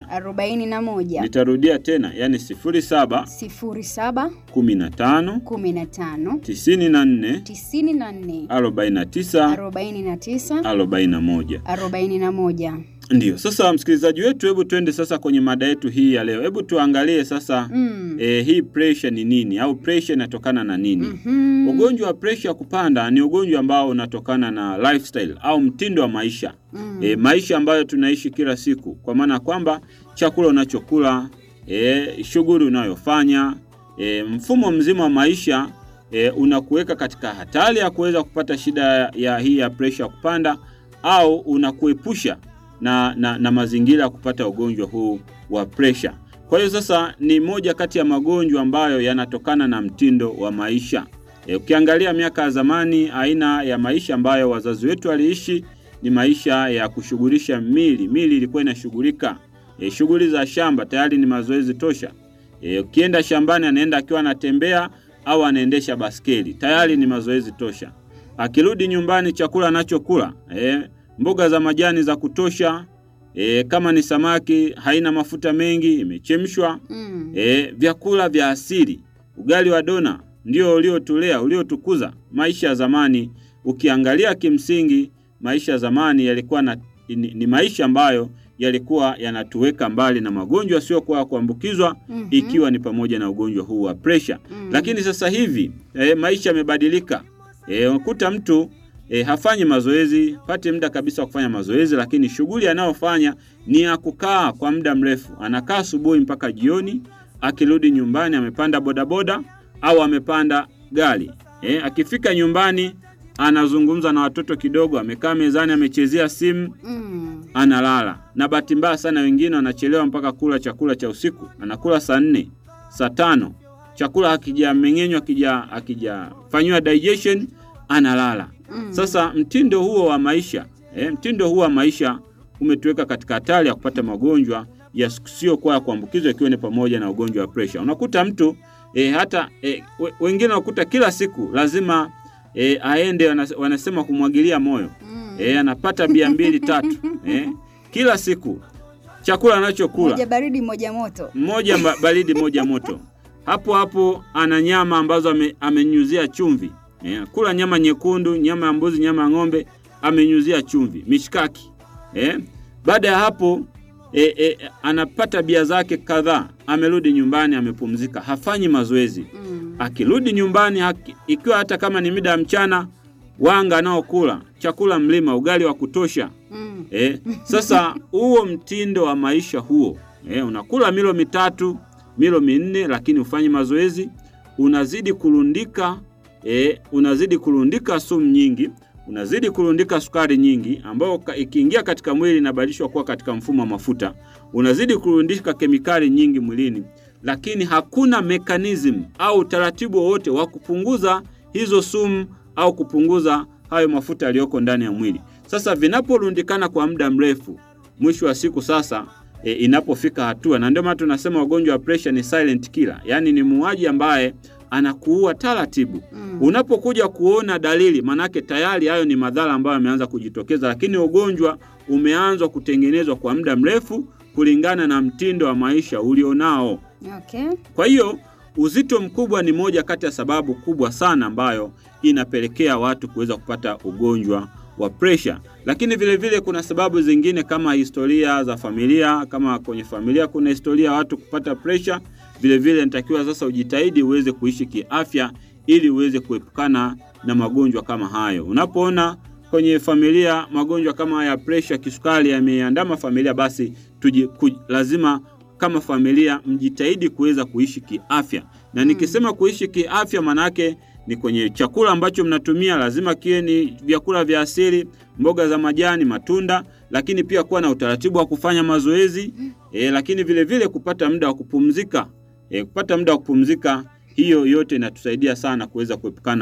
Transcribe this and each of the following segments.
arobaini na moja Nitarudia tena, yani sifuri saba sifuri saba kumi na tano kumi na tano tisini na nne tisini na nne arobaini na tisa arobaini na tisa arobaini na moja. arobaini na moja Ndiyo, sasa msikilizaji wetu, hebu twende sasa kwenye mada yetu hii ya leo. Hebu tuangalie sasa Mm. eh, hii pressure ni nini au pressure inatokana na nini? Mhm. Ugonjwa wa presha kupanda ni ugonjwa ambao unatokana na lifestyle au mtindo wa maisha Mm. e, maisha ambayo tunaishi kila siku, kwa maana ya kwamba chakula unachokula e, shughuli unayofanya e, mfumo mzima wa maisha e, unakuweka katika hatari ya kuweza kupata shida ya hii ya presha kupanda au unakuepusha na, na, na mazingira ya kupata ugonjwa huu wa presha. Kwa hiyo sasa ni moja kati ya magonjwa ambayo yanatokana na mtindo wa maisha. E, ukiangalia miaka ya zamani, aina ya maisha ambayo wazazi wetu waliishi ni maisha ya kushughulisha mili. Mili ilikuwa inashughulika e, shughuli za shamba tayari ni mazoezi tosha. E, ukienda shambani anaenda akiwa anatembea au anaendesha baskeli tayari ni mazoezi tosha. Akirudi nyumbani, chakula anachokula e, mboga za majani za kutosha e, kama ni samaki haina mafuta mengi, imechemshwa Mm. e, vyakula vya asili, ugali wa dona ndio uliotulea uliotukuza. Maisha ya zamani ukiangalia, kimsingi maisha ya zamani yalikuwa na, ni, ni maisha ambayo yalikuwa yanatuweka mbali na magonjwa yasiyokuwa ya kuambukizwa Mhm. ikiwa ni pamoja na ugonjwa huu wa presha. Mm. Lakini sasa hivi e, maisha yamebadilika. E, unakuta mtu e, hafanyi mazoezi, pate muda kabisa wa kufanya mazoezi, lakini shughuli anayofanya ni ya kukaa kwa muda mrefu. Anakaa asubuhi mpaka jioni, akirudi nyumbani amepanda bodaboda au amepanda gari. E, akifika nyumbani anazungumza na watoto kidogo, amekaa mezani, amechezea simu, Mm. analala. Na bahati mbaya sana, wengine wanachelewa mpaka kula chakula cha usiku, anakula saa nne, saa tano, chakula hakijameng'enywa, hakija hakijafanyiwa digestion, analala. Mm. Sasa mtindo huo wa maisha eh, mtindo huo wa maisha umetuweka katika hatari ya kupata magonjwa yasiyokuwa ya kuambukizwa ikiwa ni pamoja na ugonjwa wa presha. Unakuta mtu eh, hata eh, we- wengine unakuta kila siku lazima eh, aende, wanas- wanasema kumwagilia moyo Mm. eh, anapata bia mbili tatu eh, kila siku chakula anachokula Moja baridi moja moto. mmoja ba- baridi moja moto. Hapo hapo ana nyama ambazo ame, amenyuzia chumvi eh, kula nyama nyekundu, nyama ya mbuzi, nyama ya ng'ombe amenyuzia chumvi, mishkaki eh. Baada ya hapo eh, eh, anapata bia zake kadhaa, amerudi nyumbani, amepumzika, hafanyi mazoezi. Mm. Akirudi nyumbani haki, ikiwa hata kama ni mida ya mchana, wanga anaokula chakula mlima, ugali wa kutosha Mm. Eh, sasa huo mtindo wa maisha huo eh, unakula milo mitatu milo minne, lakini ufanyi mazoezi, unazidi kurundika eh, unazidi kurundika sumu nyingi, unazidi kurundika sukari nyingi, ambayo ka- ikiingia katika mwili inabadilishwa kuwa katika mfumo wa mafuta, unazidi kurundika kemikali nyingi mwilini, lakini hakuna mekanizm au utaratibu wowote wa kupunguza hizo sumu au kupunguza hayo mafuta yaliyoko ndani ya mwili. Sasa vinaporundikana kwa muda mrefu, mwisho wa siku sasa e, inapofika hatua, na ndio maana tunasema ugonjwa wa presha ni silent killer, yaani ni muuaji ambaye anakuua taratibu. Mm. Unapokuja kuona dalili, manake tayari hayo ni madhara ambayo yameanza kujitokeza, lakini ugonjwa umeanzwa kutengenezwa kwa muda mrefu kulingana na mtindo wa maisha ulionao. Okay. Kwa hiyo uzito mkubwa ni moja kati ya sababu kubwa sana ambayo inapelekea watu kuweza kupata ugonjwa wa presha, lakini vile vile kuna sababu zingine kama historia za familia. Kama kwenye familia kuna historia ya watu kupata presha, vile vile natakiwa sasa ujitahidi uweze kuishi kiafya ili uweze kuepukana na magonjwa kama hayo. Unapoona kwenye familia magonjwa kama haya ya presha, kisukari yameandama familia, basi tuji, ku, lazima kama familia mjitahidi kuweza kuishi kiafya. Na nikisema kuishi kiafya, manake ni kwenye chakula ambacho mnatumia, lazima kiwe ni vyakula vya asili, mboga za majani, matunda, lakini pia kuwa na utaratibu wa kufanya mazoezi e, lakini vile vile kupata muda wa kupumzika e, kupata muda wa kupumzika. Hiyo yote inatusaidia sana kuweza kuepukana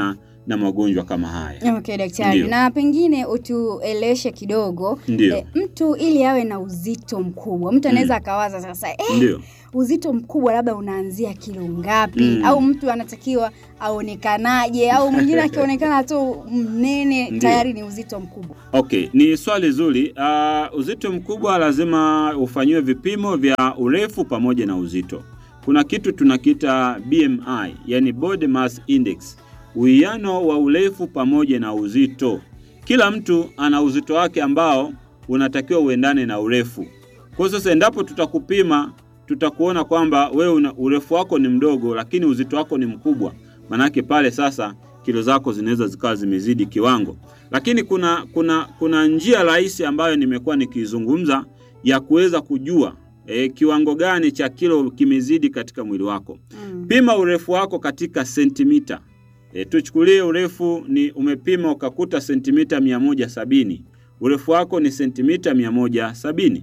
na magonjwa kama haya. Okay, daktari. Ndio. Na pengine utueleweshe kidogo Ndio. eh, mtu ili awe na uzito mkubwa, mtu anaweza akawaza sasa eh, Ndio. uzito mkubwa labda unaanzia kilo ngapi? Mm. Au mtu anatakiwa aonekanaje? Au mwingine akionekana tu mnene Ndio. tayari ni uzito mkubwa? Okay, ni swali zuri. Uh, uzito mkubwa lazima ufanyiwe vipimo vya urefu pamoja na uzito. Kuna kitu tunakiita BMI, yani body mass index, uwiano wa urefu pamoja na uzito. Kila mtu ana uzito wake ambao unatakiwa uendane na urefu. Kwa hiyo sasa, endapo tutakupima, tutakuona kwamba wewe una urefu wako ni mdogo, lakini uzito wako ni mkubwa, manake pale sasa kilo zako zinaweza zikawa zimezidi kiwango lakini kuna kuna kuna njia rahisi ambayo nimekuwa nikizungumza ya kuweza kujua e, kiwango gani cha kilo kimezidi katika mwili wako. Mm. Pima urefu wako katika sentimita. E, tuchukulie urefu ni umepima ukakuta sentimita 170. Urefu wako ni sentimita 170.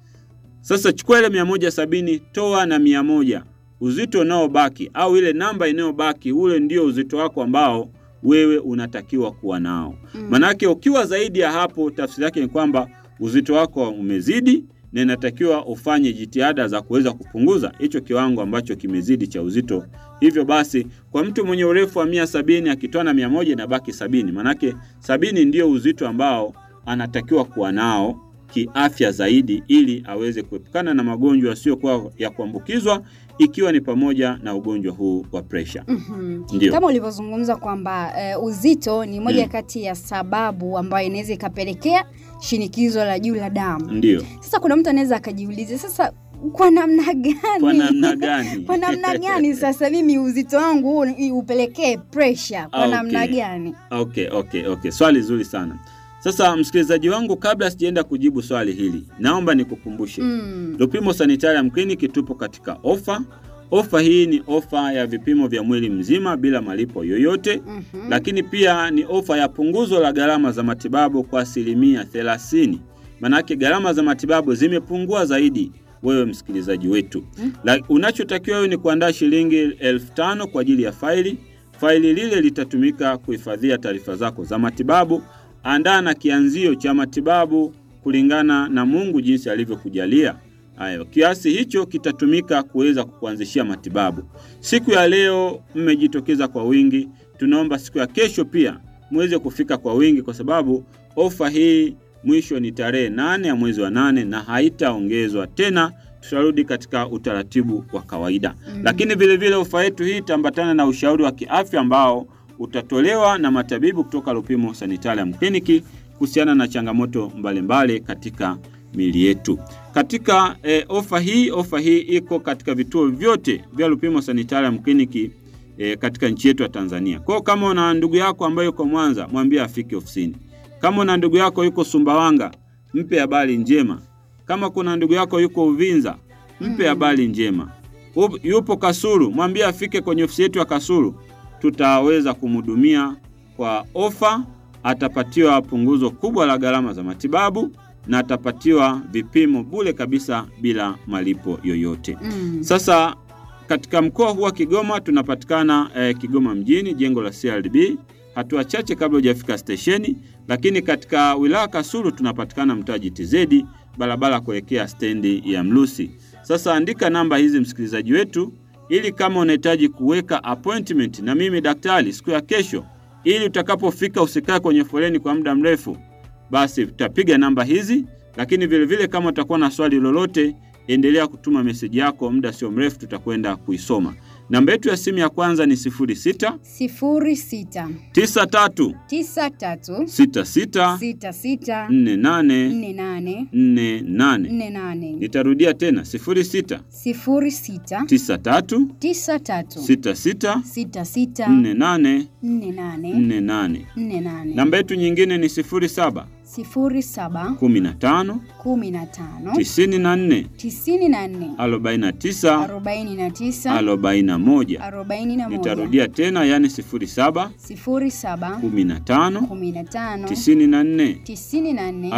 Sasa chukua ile 170 toa na 100. Uzito unaobaki au ile namba inayobaki ule ndio uzito wako ambao wewe unatakiwa kuwa nao. Mm. Manake ukiwa zaidi ya hapo, tafsiri yake ni kwamba uzito wako umezidi na inatakiwa ufanye jitihada za kuweza kupunguza hicho kiwango ambacho kimezidi cha uzito. Hivyo basi, kwa mtu mwenye urefu wa mia sabini akitoa na mia moja inabaki sabini. Manake sabini ndio uzito ambao anatakiwa kuwa nao kiafya zaidi, ili aweze kuepukana na magonjwa yasiyokuwa ya kuambukizwa, ikiwa ni pamoja na ugonjwa huu wa presha. Mhm. Ndio. Kama ulivyozungumza kwamba eh, uzito ni moja Mm. kati ya sababu ambayo inaweza ikapelekea shinikizo la juu la damu. Ndio. Sasa kuna mtu anaweza akajiuliza sasa, kwa namna gani? Kwa namna gani? Kwa namna gani sasa mimi uzito wangu huu ni- upelekee pressure? Kwa Ah, namna okay. gani? Okay, okay, okay. Swali zuri sana. Sasa msikilizaji wangu, kabla sijaenda kujibu swali hili, naomba nikukumbushe Mm. Lupimo Sanitarium Clinic tupo katika ofa. Ofa hii ni ofa ya vipimo vya mwili mzima bila malipo yoyote, Mhm. lakini pia ni ofa ya punguzo la gharama za matibabu kwa asilimia 30. Manake gharama za matibabu zimepungua zaidi, wewe msikilizaji wetu. Mm. La, unachotakiwa wewe ni kuandaa shilingi elfu tano kwa ajili ya faili. Faili lile litatumika kuhifadhia taarifa zako za matibabu. Andaa na kianzio cha matibabu kulingana na Mungu jinsi alivyokujalia. Hayo kiasi hicho kitatumika kuweza kukuanzishia matibabu. Siku ya leo mmejitokeza kwa wingi, tunaomba siku ya kesho pia muweze kufika kwa wingi, kwa sababu ofa hii mwisho ni tarehe nane ya mwezi wa nane na haitaongezwa tena. Tutarudi katika utaratibu wa kawaida Mm. lakini vile vile ofa yetu hii itaambatana na ushauri wa kiafya ambao utatolewa na matabibu kutoka Lupimo Sanitarium Clinic kuhusiana na changamoto mbalimbali katika miili yetu. Katika eh, ofa hii ofa hii iko katika vituo vyote vya Lupimo Sanitarium Clinic eh, katika nchi yetu ya Tanzania. Kwa hiyo kama una ndugu yako ambaye yuko Mwanza, mwambie afike ofisini. Kama una ndugu yako yuko Sumbawanga, mpe habari njema. Kama kuna ndugu yako yuko Uvinza, mpe Mm. habari njema. Up- Yupo Kasulu, mwambie afike kwenye ofisi yetu ya Kasulu, tutaweza kumhudumia kwa ofa. Atapatiwa punguzo kubwa la gharama za matibabu na atapatiwa vipimo bure kabisa bila malipo yoyote. Mm. Sasa katika mkoa huu wa Kigoma tunapatikana eh, Kigoma mjini, jengo la CRDB, hatua chache kabla hujafika stesheni. Lakini katika wilaya Kasulu tunapatikana mtaa GTZ, barabara kuelekea stendi ya Mlusi. Sasa andika namba hizi msikilizaji wetu, ili kama unahitaji kuweka appointment na mimi daktari siku ya kesho, ili utakapofika usikae kwenye foleni kwa muda mrefu, basi utapiga namba hizi. Lakini vile vile kama utakuwa na swali lolote, endelea kutuma meseji yako, muda sio mrefu tutakwenda kuisoma. Namba yetu ya simu ya kwanza ni 06 sifuri sita 93 tisa tatu 66 sita sita 48 nne nane 48. nne nane Nitarudia tena 06 sifuri sita 93 tisa tatu 66 sita sita 48 nne nane 48. nne nane Namba yetu nyingine ni 07 sifuri saba 15 kumi na tano 94 tisini na nne 49 arobaini na tisa 41. 41. arobaini na moja Nitarudia tena, yani 07 sifuri saba 15 kumi na tano 94 tisini na nne 49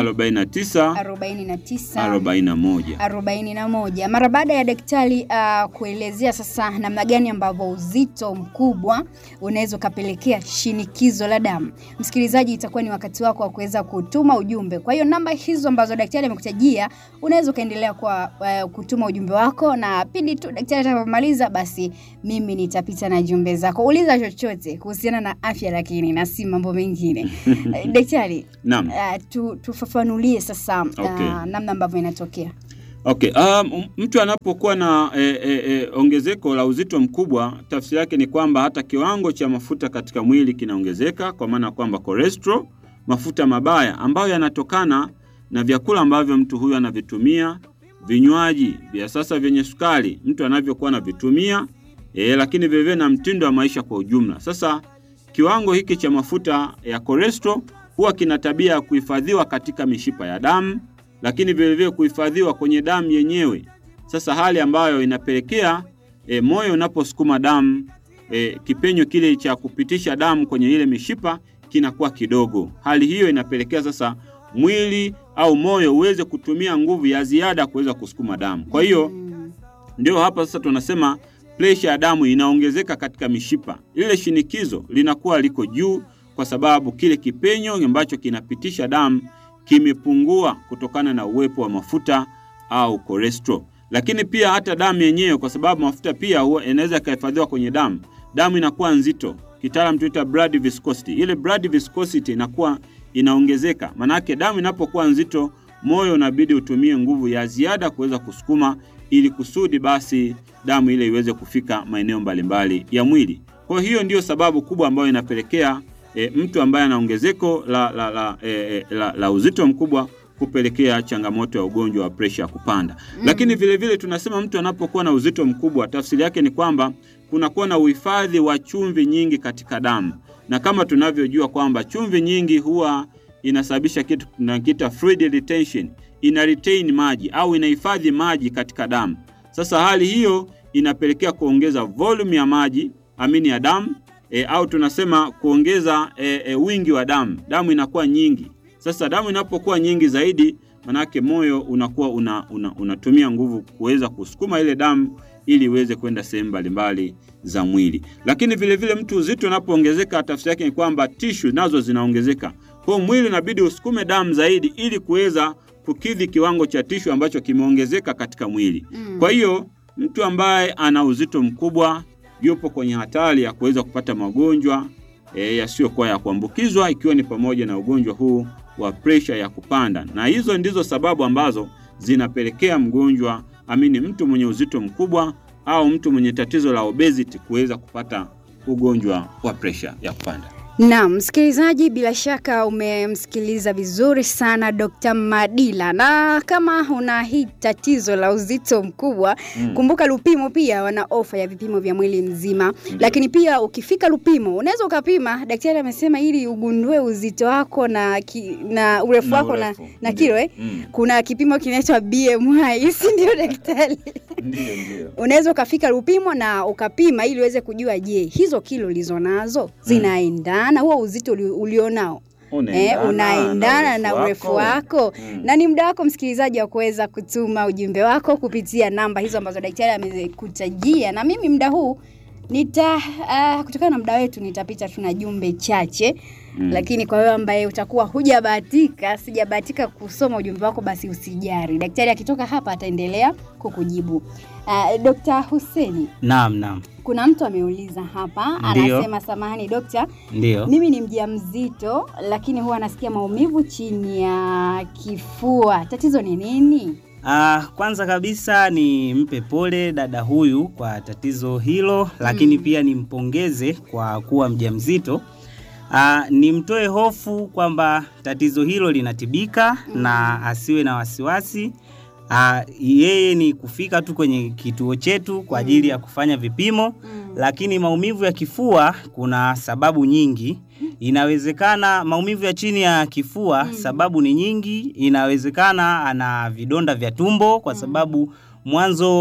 arobaini na tisa 41. arobaini na moja. Mara baada ya daktari uh, kuelezea sasa namna gani ambavyo uzito mkubwa unaweza ukapelekea shinikizo la damu, msikilizaji, itakuwa ni wakati wako wa kuweza kutuma ujumbe. Kwa hiyo namba hizo ambazo daktari amekutajia unaweza ukaendelea kwa uh, kutuma ujumbe wako, na pindi tu daktari atakapomaliza, basi mimi nitapita na jumbe zako. Uliza chochote kuhusiana na afya, lakini na si mambo mengine. Eh, daktari, Naam. uh, tu, tufafanulie sasa uh, Okay. namna ambavyo inatokea. Okay, um, mtu anapokuwa na e, e, e, ongezeko la uzito mkubwa, tafsiri yake ni kwamba hata kiwango cha mafuta katika mwili kinaongezeka, kwa maana kwamba cholesterol, mafuta mabaya ambayo yanatokana na vyakula ambavyo mtu huyu anavitumia, vinywaji vya sasa vyenye sukari mtu anavyokuwa anavitumia, e, lakini vilevile na mtindo wa maisha kwa ujumla. Sasa kiwango hiki cha mafuta ya cholesterol huwa kina tabia ya kuhifadhiwa katika mishipa ya damu lakini vilevile kuhifadhiwa kwenye damu yenyewe. Sasa hali ambayo inapelekea e, moyo unaposukuma damu e, kipenyo kile cha kupitisha damu kwenye ile mishipa kinakuwa kidogo. Hali hiyo inapelekea sasa mwili au moyo uweze kutumia nguvu ya ziada kuweza kusukuma damu. Kwa hiyo Mm. ndio hapa sasa tunasema presha ya damu inaongezeka katika mishipa. Lile shinikizo linakuwa liko juu kwa sababu kile kipenyo ambacho kinapitisha damu kimepungua kutokana na uwepo wa mafuta au cholesterol. Lakini pia hata damu yenyewe, kwa sababu mafuta pia huwa inaweza ikahifadhiwa kwenye damu, damu inakuwa nzito, kitaalam tuita blood viscosity. Ile blood viscosity inakuwa inaongezeka, manake damu inapokuwa nzito, moyo unabidi utumie nguvu ya ziada kuweza kusukuma ili kusudi basi damu ile iweze kufika maeneo mbalimbali ya mwili. Kwa hiyo ndiyo sababu kubwa ambayo inapelekea e, mtu ambaye ana ongezeko la, la, la, e, e, la, la uzito mkubwa kupelekea changamoto ya ugonjwa wa presha ya kupanda. Mm. Lakini vile vile tunasema mtu anapokuwa na uzito mkubwa, tafsiri yake ni kwamba kunakuwa na uhifadhi wa chumvi nyingi katika damu, na kama tunavyojua kwamba chumvi nyingi huwa inasababisha kitu tunakiita fluid retention, ina retain maji au inahifadhi maji katika damu. Sasa hali hiyo inapelekea kuongeza volume ya maji amini ya damu e, au tunasema kuongeza e, e, wingi wa damu. Damu inakuwa nyingi. Sasa damu inapokuwa nyingi zaidi, manake moyo unakuwa una, una, unatumia nguvu kuweza kusukuma ile damu ili iweze kwenda sehemu mbalimbali za mwili. Lakini vile vile mtu uzito unapoongezeka, tafsiri yake ni kwamba tishu nazo zinaongezeka. Kwa hiyo mwili unabidi usukume damu zaidi ili kuweza kukidhi kiwango cha tishu ambacho kimeongezeka katika mwili. Mm. Kwa hiyo mtu ambaye ana uzito mkubwa yupo kwenye hatari ya kuweza kupata magonjwa e, yasiyokuwa ya kuambukizwa ikiwa ni pamoja na ugonjwa huu wa presha ya kupanda, na hizo ndizo sababu ambazo zinapelekea mgonjwa amini, mtu mwenye uzito mkubwa au mtu mwenye tatizo la obesity kuweza kupata ugonjwa wa presha ya kupanda. Naam, msikilizaji, bila shaka umemsikiliza vizuri sana Dr. Madila, na kama una hii tatizo la uzito mkubwa Mm. kumbuka Lupimo pia wana ofa ya vipimo vya mwili mzima, lakini pia ukifika Lupimo unaweza ukapima. Daktari amesema ili ugundue uzito wako na, ki, na urefu wako na, urefu. na Ndio. kilo eh? Mm. Kuna kipimo kinaitwa BMI, si ndio daktari? Ndio, ndio. unaweza ukafika Lupimo na ukapima ili uweze kujua, je, hizo kilo ulizo nazo zinaendana huo uzito uli- ulionao eh, Unaendana unaendana na urefu wako Mm. na ni muda wako msikilizaji wa kuweza kutuma ujumbe wako kupitia namba hizo ambazo daktari amekutajia, na mimi muda huu nita uh, kutokana na muda wetu nitapita tu na jumbe chache Mm. lakini kwa wewe ambaye utakuwa hujabahatika, sijabahatika kusoma ujumbe wako, basi usijari. Daktari akitoka hapa ataendelea kukujibu. Uh, Dr. Huseni, Naam, naam, kuna mtu ameuliza hapa, Ndiyo. anasema samahani dokta, ndio. mimi ni mjamzito lakini huwa nasikia maumivu chini ya kifua. Tatizo ni nini? Ah, kwanza kabisa ni mpe pole dada huyu kwa tatizo hilo, lakini Mm. pia nimpongeze kwa kuwa mjamzito. Ah, nimtoe hofu kwamba tatizo hilo linatibika Mm. na asiwe na wasiwasi. Ah, yeye ni kufika tu kwenye kituo chetu kwa ajili ya kufanya vipimo Mm. lakini maumivu ya kifua kuna sababu nyingi. Inawezekana maumivu ya chini ya kifua Mm. sababu ni nyingi. Inawezekana ana vidonda vya tumbo kwa Mm. sababu mwanzo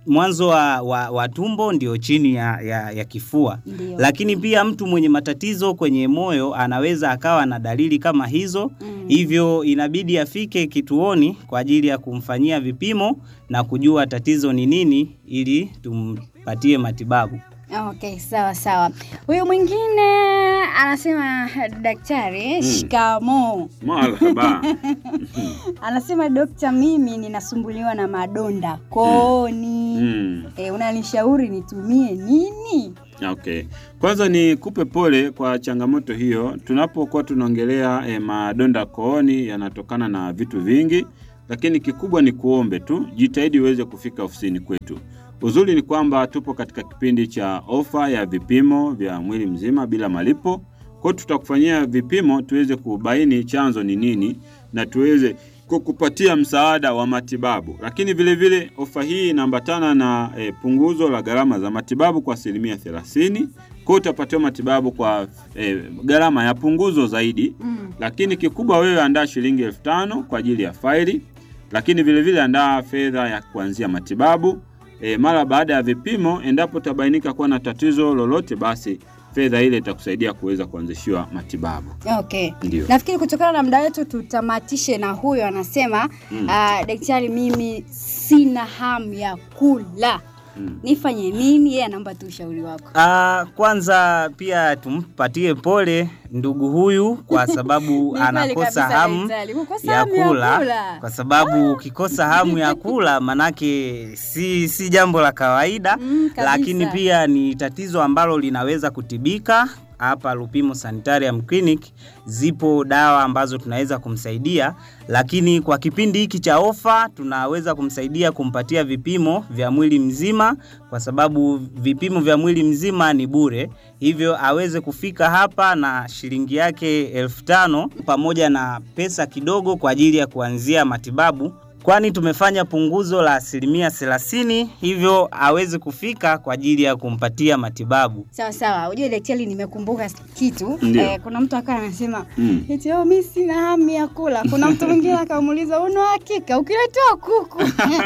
mwanzo wa, wa, wa tumbo ndio chini ya, ya, ya kifua. Ndio. Lakini pia mtu mwenye matatizo kwenye moyo anaweza akawa na dalili kama hizo. Mm. Hivyo inabidi afike kituoni kwa ajili ya kumfanyia vipimo na kujua tatizo ni nini ili tumpatie matibabu. Okay, sawa sawa. Huyu mwingine anasema daktari, shikamoo. Marhaba. Anasema dokta, mimi ninasumbuliwa na madonda kooni. Mm. E, unanishauri nitumie nini? Okay. Kwanza ni kupe pole kwa changamoto hiyo. Tunapokuwa tunaongelea eh, madonda kooni yanatokana na vitu vingi, lakini kikubwa ni kuombe tu, jitahidi uweze kufika ofisini kwetu. Uzuri ni kwamba tupo katika kipindi cha ofa ya vipimo vya mwili mzima bila malipo. Kwa hiyo tutakufanyia vipimo tuweze kubaini chanzo ni nini na tuweze kukupatia msaada wa matibabu. Lakini vile vile ofa hii inaambatana na e, punguzo la gharama za matibabu kwa asilimia 30. Kwa hiyo utapatiwa matibabu kwa e, gharama ya punguzo zaidi. Mm. Lakini kikubwa wewe andaa shilingi elfu tano kwa ajili ya faili, lakini vile vile andaa fedha ya kuanzia matibabu. E, mara baada ya vipimo, endapo utabainika kuwa na tatizo lolote, basi fedha ile itakusaidia kuweza kuanzishiwa matibabu. Okay. Ndio. Nafikiri kutokana na muda wetu tutamatishe na huyo anasema Mm. ah, daktari, mimi sina hamu ya kula, Mm. nifanye nini? Yeye anaomba tu ushauri wako. Ah, kwanza pia tumpatie pole ndugu huyu kwa sababu Ni kweli anakosa kabisa, hamu daktari. Kukosa ya hamu ya kula, kula. kwa sababu ukikosa hamu ya kula manake si, si jambo la kawaida Mm, kabisa. lakini pia ni tatizo ambalo linaweza kutibika. Hapa Lupimo Sanitarium Clinic zipo dawa ambazo tunaweza kumsaidia, lakini kwa kipindi hiki cha ofa tunaweza kumsaidia kumpatia vipimo vya mwili mzima, kwa sababu vipimo vya mwili mzima ni bure, hivyo aweze kufika hapa na shilingi yake elfu tano pamoja na pesa kidogo kwa ajili ya kuanzia matibabu kwani tumefanya punguzo la asilimia 30 hivyo aweze kufika kwa ajili ya kumpatia matibabu. Sawa sawa, ujue daktari, nimekumbuka kitu Ndio. eh, kuna mtu akawa anasema Mm. eti oh, mimi sina hamu ya kula. Kuna mtu mwingine akamuuliza una hakika ukiletewa kuku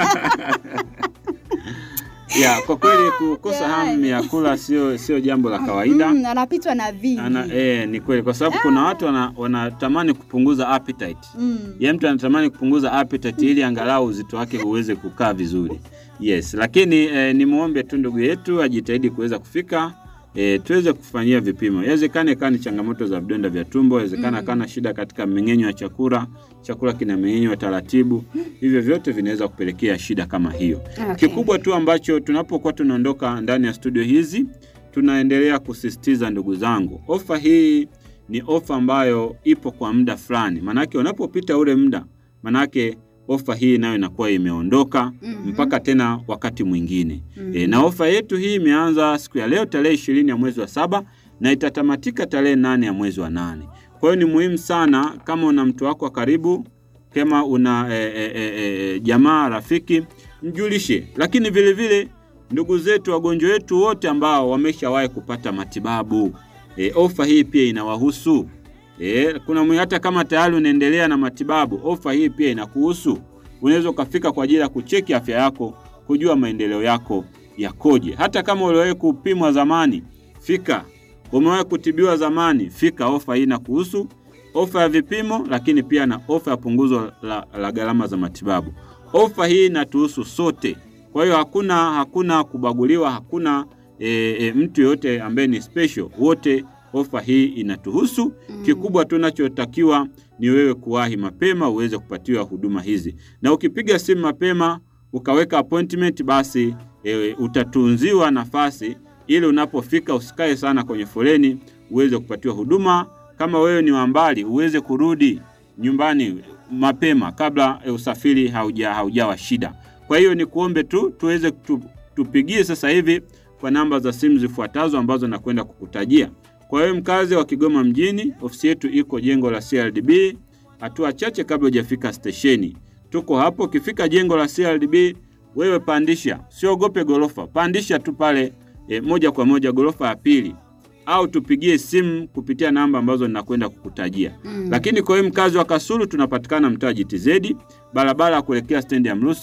Ya, kwa kweli kukosa hamu ya kula sio sio jambo la kawaida. mm, anapitwa na vingi Ana, eh, ni kweli kwa sababu kuna watu wana- wanatamani kupunguza appetite. mm. Ye mtu anatamani kupunguza appetite ili angalau uzito wake uweze kukaa vizuri. Yes, lakini eh, nimwombe tu ndugu yetu ajitahidi kuweza kufika eh, tuweze kufanyia vipimo. Inawezekana ikawa ni changamoto za vidonda vya tumbo, inawezekana Mm. kana shida katika mmeng'enyo wa chakula, chakula kinameng'enywa taratibu. Hivyo vyote vinaweza kupelekea shida kama hiyo. Okay. Kikubwa tu ambacho tunapokuwa tunaondoka ndani ya studio hizi, tunaendelea kusisitiza ndugu zangu, ofa hii ni ofa ambayo ipo kwa muda fulani, manake unapopita ule muda, manake ofa hii nayo inakuwa imeondoka Mhm. mpaka tena wakati mwingine. Mhm. E, na ofa yetu hii imeanza siku ya leo tarehe ishirini ya mwezi wa saba na itatamatika tarehe nane ya mwezi wa nane. Kwa hiyo ni muhimu sana kama una mtu wako wa karibu, kama una e, e, e, e, jamaa rafiki, mjulishe. Lakini vile vile ndugu zetu, wagonjwa wetu wote ambao wameshawahi kupata matibabu, e, ofa hii pia inawahusu. E, kuna mwe- hata kama tayari unaendelea na matibabu, ofa hii pia inakuhusu. Unaweza ukafika kwa ajili ya kucheki afya yako, kujua maendeleo yako yakoje. Hata kama uliwahi kupimwa zamani, fika. Umewahi kutibiwa zamani, fika. Ofa hii inakuhusu, ofa ya vipimo, lakini pia na ofa ya punguzo la, la gharama za matibabu. Ofa hii inatuhusu sote, kwa hiyo hakuna hakuna kubaguliwa, hakuna e, e, mtu yoyote ambaye ni special. Wote ofa hii inatuhusu. Mm. Kikubwa tunachotakiwa ni wewe kuwahi mapema uweze kupatiwa huduma hizi, na ukipiga simu mapema ukaweka appointment, basi e, utatunziwa nafasi ili unapofika usikae sana kwenye foleni, uweze kupatiwa huduma. Kama wewe ni wa mbali, uweze kurudi nyumbani mapema kabla e, usafiri hauja haujawa shida. Kwa hiyo ni kuombe tu tuweze tu, tupigie sasa hivi kwa namba za simu zifuatazo ambazo nakwenda kukutajia. Kwa hiyo mkazi wa Kigoma mjini, ofisi yetu iko jengo la CRDB, hatua chache kabla hujafika stesheni. Tuko hapo. Ukifika jengo la CRDB, wewe pandisha, siogope gorofa, pandisha tu pale e, moja kwa moja gorofa ya pili, au tupigie simu kupitia namba ambazo ninakwenda kukutajia. Mm. Lakini kwa hiyo mkazi wa Kasulu tunapatikana mtaa GTZ, barabara ya kuelekea stendi ya Mrusi,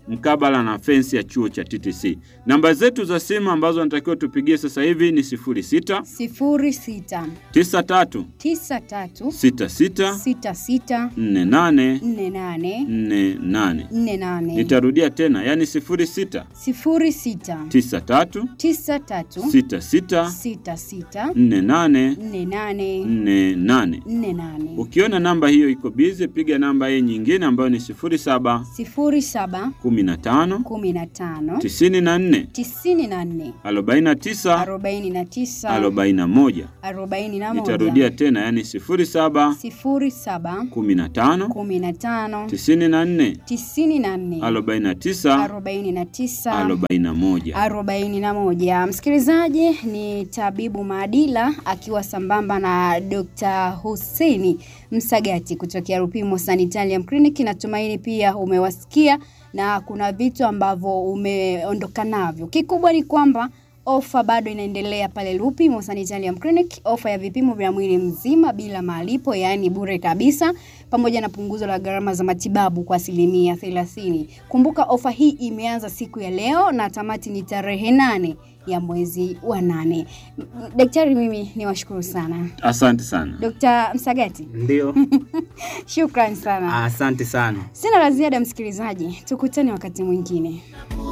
mkabala na fensi ya chuo cha TTC. Namba zetu za simu ambazo natakiwa tupigie sasa hivi ni 06 06 93 93 66 66 48 48 48. 48 Nitarudia tena, yani 06 06 93 93 66 66 48 48 48. 48 Ukiona namba hiyo iko bize, piga namba hii nyingine ambayo ni 07 07 15 15 94 94 49 49 41. 41 Nitarudia tena, yani 07 07 15 15 94 94 49 49 41. 41. Msikilizaji, ni tabibu Maadila akiwa sambamba na Dr. Husseini Msagati kutokea Rupimo Sanitarium Clinic. Natumaini pia umewasikia na kuna vitu ambavyo umeondoka navyo. Kikubwa ni kwamba ofa bado inaendelea pale Lupimo Sanitarium Clinic, ofa ya vipimo vya mwili mzima bila malipo, yaani bure kabisa, pamoja na punguzo la gharama za matibabu kwa asilimia thelathini. Kumbuka ofa hii imeanza siku ya leo na tamati ni tarehe nane ya mwezi wa nane. M- Daktari, mimi ni washukuru sana Asante sana. Dr. Msagati, Ndio, shukran sana. asante sana. Sina la ziada msikilizaji, tukutane wakati mwingine.